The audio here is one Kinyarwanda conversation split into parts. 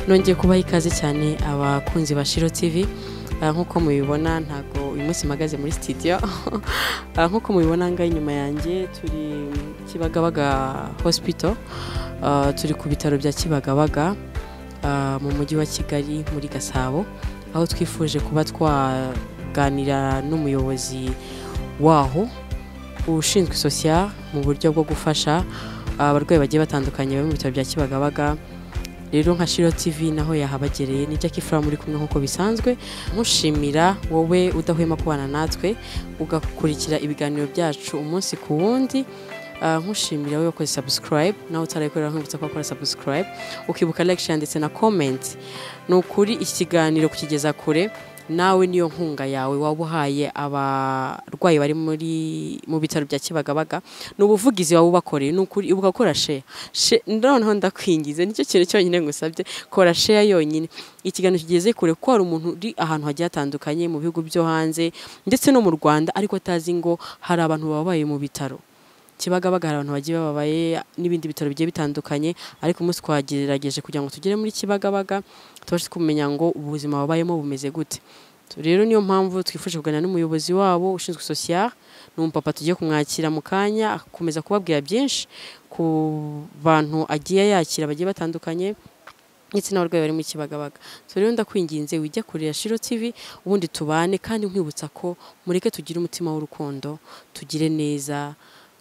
nongeye kubaha ikaze cyane abakunzi ba shiro tv Ah, nk'uko mubibona ntabwo uyu munsi mpagaze muri studio Ah, nk'uko mubibona ngaho inyuma yanjye turi kibagabaga hospital Ah, turi ku bitaro bya kibagabaga ah, mu mujyi wa kigali muri gasabo aho twifuje kuba twaganira n'umuyobozi waho ushinzwe social mu buryo bwo gufasha abarwayi bagiye batandukanye bari mu bitaro bya kibagabaga rero nka shiro tv naho yahabagereye ni jackie fura muri kumwe nk'uko bisanzwe mushimira wowe udahwema kubana natwe ugakurikira ibiganiro byacu umunsi ku wundi Ah, nkushimira wowe wakoze subscribe nawe utarayikorera nkibutsa ko wakora subscribe ukibuka like share ndetse na comment ni ukuri iki kiganiro kukigeza kure nawe niyo nkunga yawe waba uhaye abarwayi bari muri mu bitaro bya kibagabaga ni ubuvugizi waba ubakoreye ni ukuri ibuka gukora share Share- noneho ndakwingize nicyo kintu cyonyine ngusabye kora share yonyine ikiganiro kigeze kure ko hari umuntu uri ahantu hagiye hatandukanye mu bihugu byo hanze ndetse no mu rwanda ariko atazi ngo hari abantu babaye mu bitaro kibagabaga hari abantu bagiye bababaye n'ibindi bitaro bigiye bitandukanye ariko umunsi twagerageje kugira ngo tugere muri kibagabaga tubashe kumenya ngo ubuzima babayemo bumeze gute rero niyo mpamvu twifuje kuganira n'umuyobozi wabo ushinzwe social ni umupapa tugiye kumwakira mu kanya akomeza kubabwira byinshi ku bantu agiye yakira bagiye batandukanye ndetse n'abarwayi bari mu kibagabaga so rero ndakwinginze wijya kurira shiro tv ubundi tubane kandi nkwibutsa ko mureke tugire umutima w'urukundo tugire neza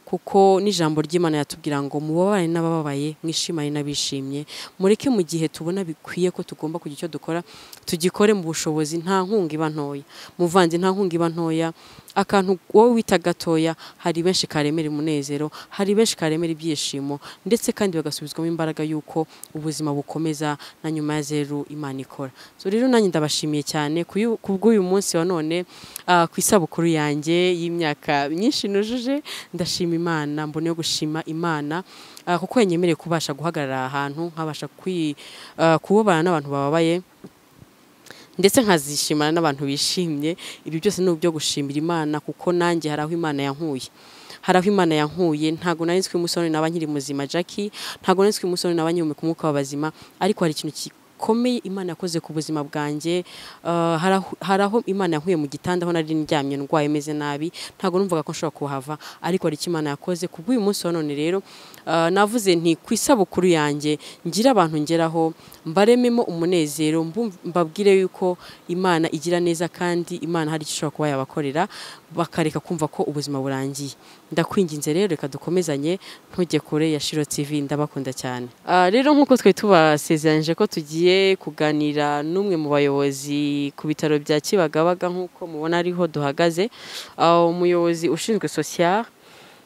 kuko n'ijambo ry'imana yatubwira ngo mubabane n'abababaye mwishimane n'abishimye mureke mu gihe tubona bikwiye ko tugomba kugira icyo dukora tugikore mu bushobozi nta nkunga iba ntoya muvanze nta nkunga iba ntoya akantu wowe wita gatoya hari benshi karemera umunezero hari benshi karemera ibyishimo ndetse kandi bagasubizwamo imbaraga y'uko ubuzima bukomeza na nyuma ya zeru imana ikora so rero nanjye ndabashimiye cyane ku yu- ku bw'uyu munsi wa none ah, ku isabukuru yanjye y'imyaka myinshi nujuje ndashima imana mboneyeho gushima imana ah, kuko yanyemereye kubasha guhagarara ahantu nkabasha kwi- ah, kubabana n'abantu bababaye ndetse nkazishimana n'abantu bishimye ibi byose ni byo gushimira imana kuko nanjye hari aho imana yankuye hari aho imana yankuye ntabwo nari nzi ko umusore naba nkiri muzima jackie ntabwo nari nzi ko umusore naba nkiri ku mwuka w'abazima ariko hari ikintu gikomeye imana yakoze ku buzima bwanjye Ah, hari aho- hari aho imana yankuye mu gitanda aho nari ndyamye ndwaye meze nabi ntabwo numvaga ko nshobora kuhava ariko hari icyo imana yakoze ku bw'uyu munsi wa none rero ah, navuze nti ku isabukuru yanjye ngire abantu ngeraho mbarememo umunezero mbum- mbabwire yuko imana igira neza kandi imana hari icyo ishobora kuba yabakorera bakareka kumva ko ubuzima burangiye ndakwinginze rero reka dukomezanye ntujye kure ya shiro tv ndabakunda cyane Ah, rero nk'uko twari tubasezeranyije ko tugiye kuganira n'umwe mu bayobozi ku bitaro bya kibagabaga nk'uko mubona ariho duhagaze Ah, umuyobozi ushinzwe social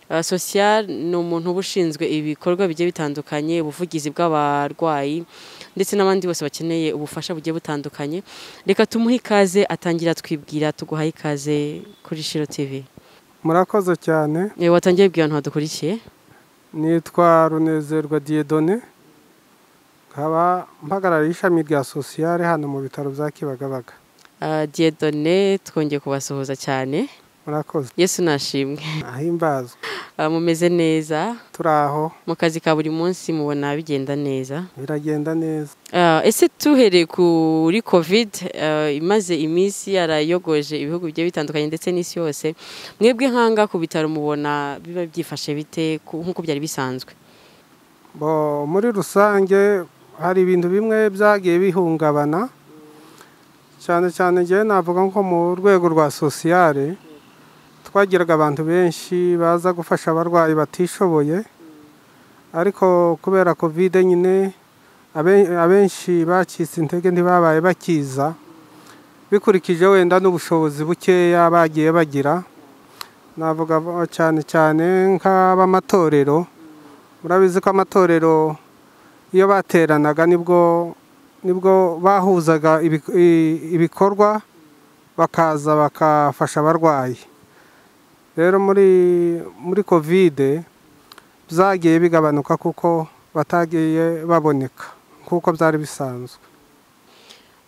Uh, social ni umuntu uba ushinzwe ibikorwa bigiye bitandukanye ubuvugizi bw'abarwayi ndetse n'abandi bose bakeneye ubufasha bugiye butandukanye reka tumuhe ikaze atangira twibwira tuguhaye ikaze kuri shiro tv murakoze cyane Eh, watangiye bwira abantu badukurikiye nitwa runezerwa diyedone nkaba mpagarariye ishami rya sosiyare hano mu bitaro bya kibagabaga Uh, diedone twongeye kubasuhuza cyane murakoze yesu nashimwe ahimbazwe Uh, mumeze neza turi aho mu kazi ka buri munsi mubona bigenda neza biragenda neza Ah, ese tuhereye kuri covid ah, imaze iminsi yarayogoje ibihugu bigiye bitandukanye ndetse n'isi yose mwebwe nkanga ku bitaro mubona biba byifashe bite ku- nk'uko byari bisanzwe bo muri rusange hari ibintu bimwe byagiye bihungabana cyane cyane ngewe navuga nko mu rwego rwa sosiyare twagiraga abantu benshi baza gufasha abarwayi batishoboye ariko kubera kovide nyine abe- abenshi bacitse intege ntibabaye bakiza bikurikije wenda n'ubushobozi bukeya bagiye bagira navuga cyane cyane nk'ab'amatorero murabizi ko amatorero iyo bateranaga nibwo nibwo bahuzaga ibi- i- ibikorwa bakaza bakafasha abarwayi rero muri muri kovide byagiye bigabanuka kuko batagiye baboneka nk'uko byari bisanzwe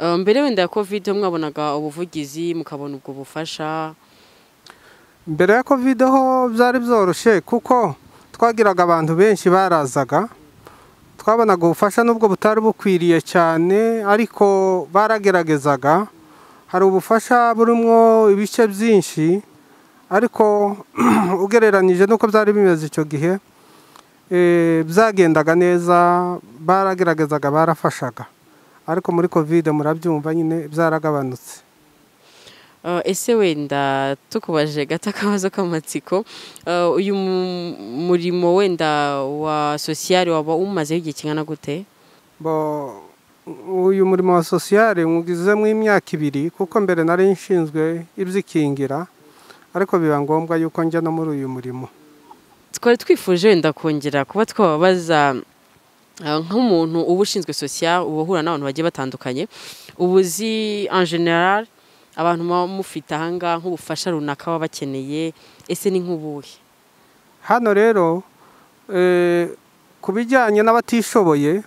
Ah, mbere wenda ya covid mwabonaga ubuvugizi mukabona ubwo bufasha mbere ya kovide ho byari byoroshye kuko twagiraga abantu benshi barazaga twabonaga ubufasha n'ubwo butari bukwiriye cyane ariko barageragezaga hari ubufasha burimo ibice byinshi ariko ugereranyije n'uko byari bimeze icyo gihe byagendaga neza barageragezaga barafashaga ariko muri kovide murabyumva nyine byaragabanutse ese wenda tukubaje gato akabazo k'amatsiko uyu murimo wenda wa sosiyare waba umazeho igihe kingana gute uyu murimo wa sosiyare mwugizemo imyaka ibiri kuko mbere nari nshinzwe ibyikingira ariko biba ngombwa yuko njya no muri uyu murimo twari twifuje wenda kongera kuba twababaza nk'umuntu uba ushinzwe sosiyare uba uhura n'abantu bagiye batandukanye ubuzi anjenera abantu muba mufite ahangaha nk'ubufasha runaka baba bakeneye ese ni nk'ubuhe hano rero ku bijyanye n'abatishoboye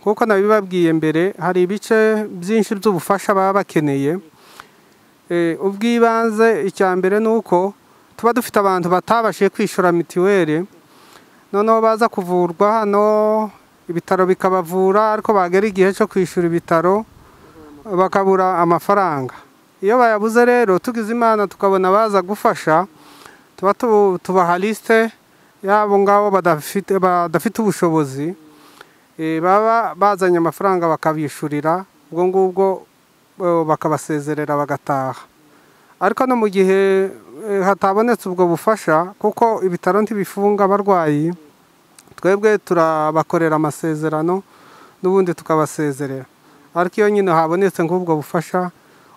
nk'uko nabibabwiye mbere hari ibice byinshi by'ubufasha baba bakeneye ubw'ibanze icya mbere ni uko tuba dufite abantu batabashije kwishyura mituweli noneho baza kuvurwa hano ibitaro bikabavura ariko bagera igihe cyo kwishyura ibitaro bakabura amafaranga iyo bayabuze rero tugize imana tukabona baza gufasha tuba tubaha lisite y'abo ngabo badafite ubushobozi baba bazanye amafaranga bakabishyurira ubwo ngubwo bakabasezerera bagataha ariko no mu gihe hatabonetse ubwo bufasha kuko ibitaro ntibifunga abarwayi twebwe turabakorera amasezerano n'ubundi tukabasezerera ariko iyo nyine habonetse nk'ubwo bufasha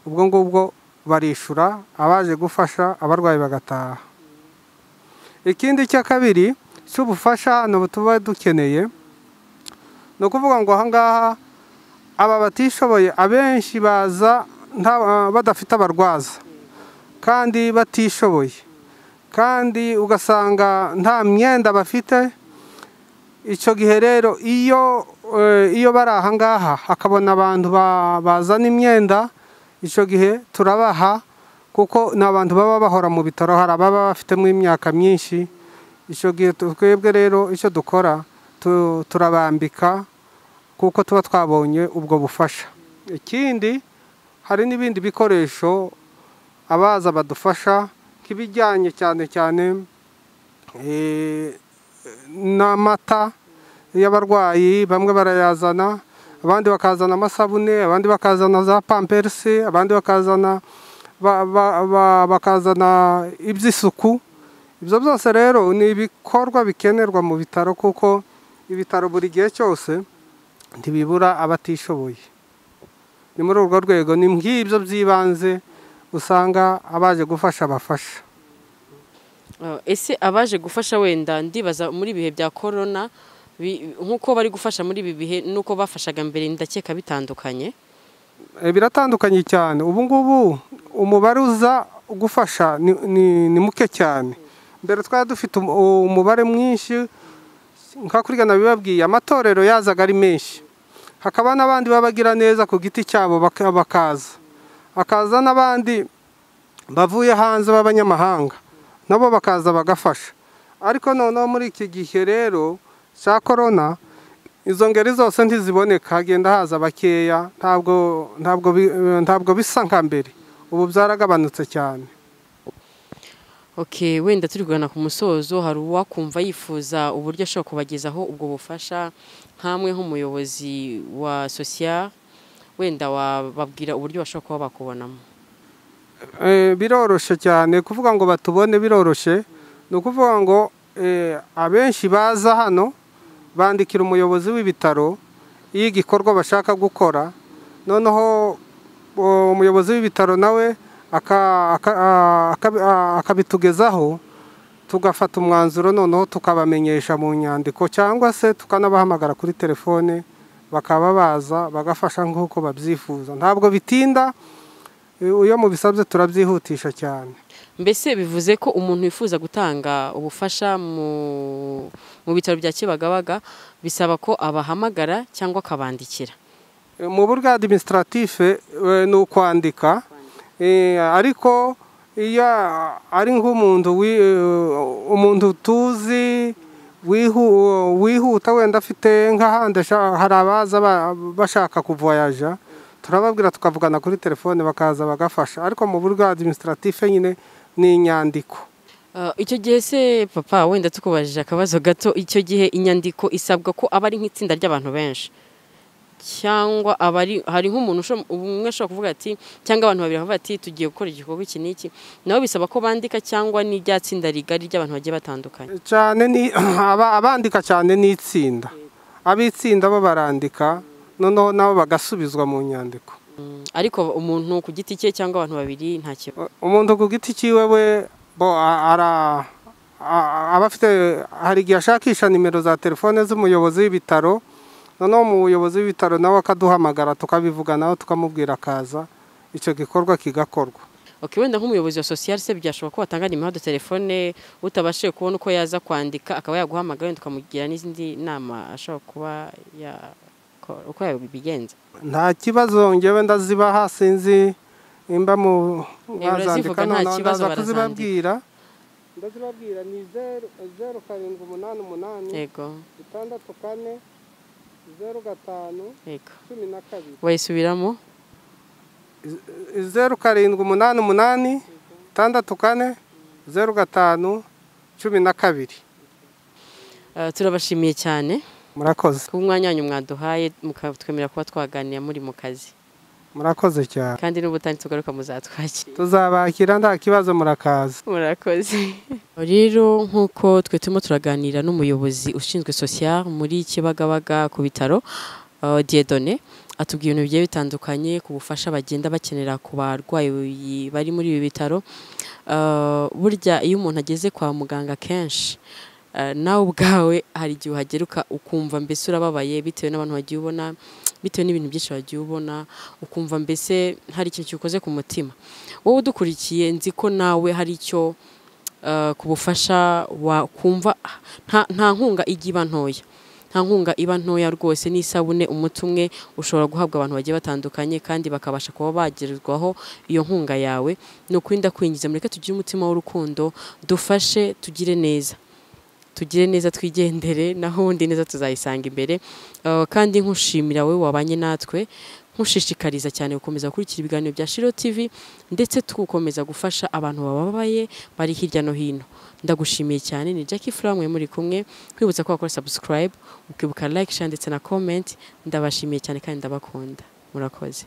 ubwo ngubwo barishyura abaje gufasha abarwayi bagataha ikindi cya kabiri cy'ubufasha hano tuba dukeneye ni ukuvuga ngo ahangaha aba batishoboye abenshi baza badafite abarwaza kandi batishoboye kandi ugasanga nta myenda bafite icyo gihe rero iyo iyo bari ahangaha hakabona abantu bazana imyenda icyo gihe turabaha kuko ni abantu baba bahora mu bitaro hari ababa bafitemo imyaka myinshi icyo gihe twebwe rero icyo dukora turabambika kuko tuba twabonye ubwo bufasha ikindi hari n'ibindi bikoresho abaza badufasha nk'ibijyanye cyane cyane n'amata y'abarwayi bamwe barayazana abandi bakazana amasabune abandi bakazana za pamperisi abandi bakazana bakazana iby'isuku ibyo byose rero ni ibikorwa bikenerwa mu bitaro kuko ibitaro buri gihe cyose ntibibura abatishoboye ni muri urwo rwego ni nk'ibyo by'ibanze usanga abaje gufasha bafasha ese abaje gufasha wenda ndibaza muri ibihe bya korona nk'uko bari gufasha muri ibi bihe n'uko bafashaga mbere ndakeka bitandukanye biratandukanye cyane ubu ngubu umubare uza gufasha ni muke cyane mbere twari dufite umubare mwinshi nka kurigana bibabwiye amatorero yazaga ari menshi hakaba n'abandi babagira neza ku giti cyabo bakaza hakaza n'abandi bavuye hanze b'abanyamahanga nabo bakaza bagafasha ariko noneho muri iki gihe rero cya korona izo ngeri zose ntiziboneka hagenda haza bakeya ntabwo bisa nka mbere ubu byaragabanutse cyane oke wenda turi kugana ku musozo hari uwakumva yifuza uburyo ashobora kubagezaho ubwo bufasha nk'amwe nk'umuyobozi wa sosiya wenda wababwira uburyo bashobora kuba bakubonamo biroroshye cyane kuvuga ngo batubone biroroshye ni ukuvuga ngo abenshi baza hano bandikira umuyobozi w'ibitaro iyo igikorwa bashaka gukora noneho umuyobozi w'ibitaro nawe akabitugezaho tugafata umwanzuro noneho tukabamenyesha mu nyandiko cyangwa se tukanabahamagara kuri telefone bakaba baza bagafasha nk'uko babyifuza ntabwo bitinda iyo mubisabye turabyihutisha cyane mbese bivuze ko umuntu wifuza gutanga ubufasha mu bitaro bya kibagabaga bisaba ko abahamagara cyangwa akabandikira mu buryo adimisitarative ni ukwandika ariko iyo ari nk'umuntu umuntu tuzi wihuta wenda afite nk'ahandi hari abaza bashaka kuvoyaja turababwira tukavugana kuri telefone bakaza bagafasha ariko mu buryo adimisitaratif nyine ni inyandiko icyo gihe se papa wenda tukubajije akabazo gato icyo gihe inyandiko isabwa ko aba ari nk'itsinda ry'abantu benshi cyangwa abari hari nk'umuntu umwe ushobora kuvuga ati cyangwa abantu babiri bakavuga ati tugiye gukora igikorwa iki n'iki nabo bisaba ko bandika cyangwa ni rya tsinda rigari ry'abantu bagiye batandukanye cyane ni abandika cyane ni itsinda ab'itsinda bo barandika noneho nabo bagasubizwa mu nyandiko ariko umuntu ku giti cye cyangwa abantu babiri nta kibazo umuntu ku giti cyiwe we aba afite hari igihe ashakisha nimero za telefone z'umuyobozi w'ibitaro noneho umuyobozi w'ibitaro nawe akaduhamagara tukabivuganaho tukamubwira akaza icyo gikorwa kigakorwa wenda nk'umuyobozi wa sosiyete se byashobora ko watanga nimero de telefone utabashije kubona uko yaza kwandika akaba yaguhamagara wenda ukamugira n'izindi nama ashobora kuba uko yabigenza nta kibazo ngewe ndazibaha sinzi imba mu bazandika noneho ndaza kuzibabwira ndazibabwira ni zeru karindwi umunani umunani itandatu kane zeru gatanu cumi na kabiri wayisubiramo zeru karindwi umunani umunani itandatu kane zeru gatanu cumi na kabiri turabashimiye cyane murakoze ku mwanya wanyu mwaduhaye mukatwemerera kuba twaganira muri mu kazi murakoze cyane kandi n'ubutani tugaruka muzatwakira tuzabakira nta kibazo murakaza murakoze rero nk'uko twe turimo turaganira n'umuyobozi ushinzwe sosiyal muri kibagabaga ku bitaro diedone atubwira ibintu bigiye bitandukanye ku bufasha bagenda bakenera ku barwayi bari muri ibi bitaro burya iyo umuntu ageze kwa muganga kenshi nawe ubwawe hari igihe uhageruka ukumva mbese urababaye bitewe n'abantu wagiye ubona bitewe n'ibintu byinshi wagiye ubona ukumva mbese hari ikintu kiwukoze ku mutima wowe udukurikiye nzi ko nawe hari icyo ku bufasha wakumva nta nkunga ijya iba ntoya nta nkunga iba ntoya rwose n'isabune umuti umwe ushobora guhabwa abantu bagiye batandukanye kandi bakabasha kuba bagerwaho iyo nkunga yawe ni ukuri ndakwinjiza mureke tugire umutima w'urukundo dufashe tugire neza tugire neza twigendere naho ubundi neza tuzayisanga imbere kandi nkushimira wowe wabanye natwe nkushishikariza cyane gukomeza gukurikira ibiganiro bya shiro TV ndetse tugukomeza gufasha abantu bababaye bari hirya no hino ndagushimiye cyane ni Jackie Flam muri kumwe kwibutsa ko wakora subscribe ukibuka like share ndetse na comment ndabashimiye cyane kandi ndabakunda murakoze